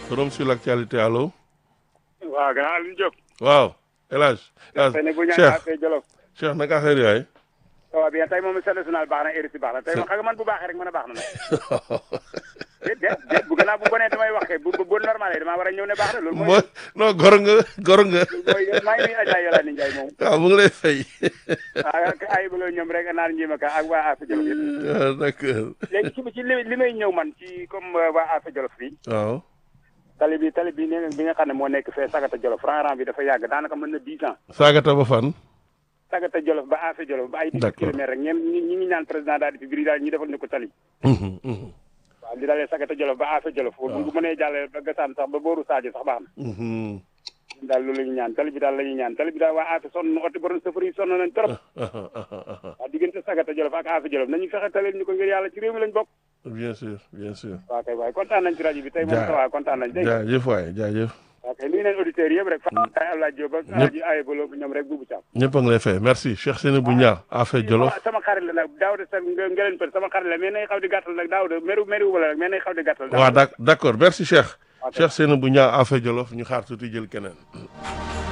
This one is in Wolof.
forum sur l'actualité allo. waaw gannaaw Alioune Diop. waaw El Hadj. El Hadj tey nag bu ñu Cheikh affaire Jolof. Cheikh naka affaire yaay. ça va bien tey moom seen national baax na RSI baax na tey moom xam nga man bu baaxee rek mën a baax na nag. déet déet déet bu gannaaw bu bonee damay wax kay bu bu bu normal damaa war a ñëw ne baax na loolu mooy. mooy non gor nga gor nga. mooy maa ngi nuyu Adja Yolande Ndiaye moom. waaw mu ngi lay fay. ah ay bëgg ñoom rek naan njima ka ak waa Affe Jolof yëpp. ah d'accord. léegi ci ci li li may ñëw man ci comme waa Affe Jolof fii. waaw. tali bi tali bi ne bi nga xam ne moo nekk fee Sagata Jolof rang-rang bi dafa yàgg daanaka mën na dix ans. Sagata ba fan. Sagata Jolof ba Affe Jolof ba ay dix D'accord. kilomètres rek ñeem ñi ñi ngi ñaan président daal di fi biri daal ñu defal ñu ko tali. Mhm, mhm, waaw li dalee Sagata Jolof ba Affe Jolof. bu bu mënee jàllee ba Gassane sax ba booru Sadio sax baax na. mhm. ñun daal loolu la ñuy ñaan tali bi daal la ñuy ñaan tali bi daal waa Affe sonn na oto borom safar yi sonn nañ trop. Ah, ah, ah, ah, ah. waaw diggante Sagata Jolof ak Affe Jolof nañu fexe talil ñu ko ngir yàlla ci réew mi lañ bokk. bien sûr bien sûr. waaw kay waaye kontaan nañ ci rajo bi tey moom Jaa- ça va kontaan nañ dégg nga. jaajëf waay jaajëf. waaw kay nuyu nañ auditeurs yëpp rek. Fatou Ndiaye Abdoulaye Diop ak Ñëpp. Aji Aye Bolo ñoom rek buubu Thiam. ñëpp a ngi lay fay merci Cheikh Seynabou Niang Affe Jolof. sama sama xarit la nag Daouda sa nga nga leen pët sama xarit la mais nay xaw di gàttal nag Daouda meru meru wala rek mais nay xaw di gàttal. waaw d'ac- d'accord merci Cheikh. Ok. Cheikh Seynabou Niang Affe Jolof ñu xaar tuuti jël keneen.